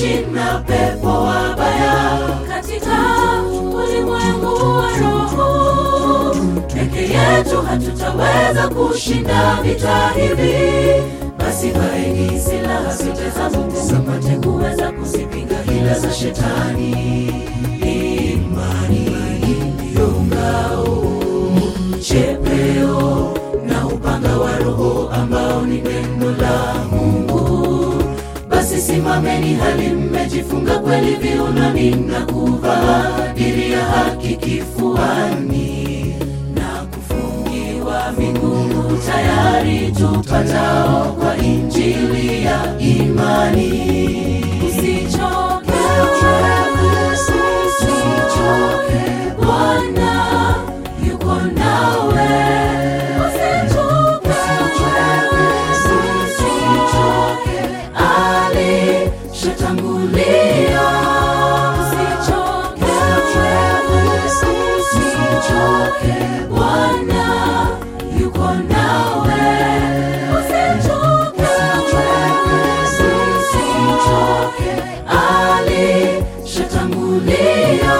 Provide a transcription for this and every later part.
jeshi na pepo wabaya katika ulimwengu wa roho. Peke yetu hatutaweza kushinda vita hivi, basi vaeni silaha zote za Mungu mpate kuweza kuzipinga hila za shetani. Imani ndiyo ngao, chepeo na upanga wa Roho ambao ni neno la Mungu. Basi simameni hali mmejifunga kweli viunoni na kuvaa diri ya haki kifuani na kufungiwa miguu tayari tupatao kwa injili ya imani. Usichoke, usichoke, Bwana yuko nawe. Usichoke, usichoke, alishatangulia. Usichoke, usichoke, Bwana yuko nawe. Usichoke, usichoke, alishatangulia.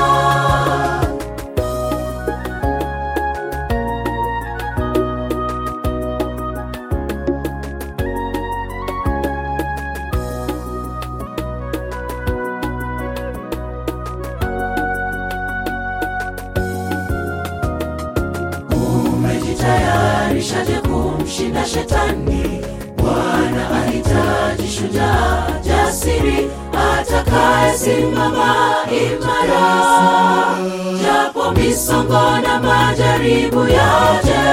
Umejitayarishaje kumshinda shetani? Bwana ahitaji shujaa jasiri atakayesimama imara, japo misongo na majaribu yaje,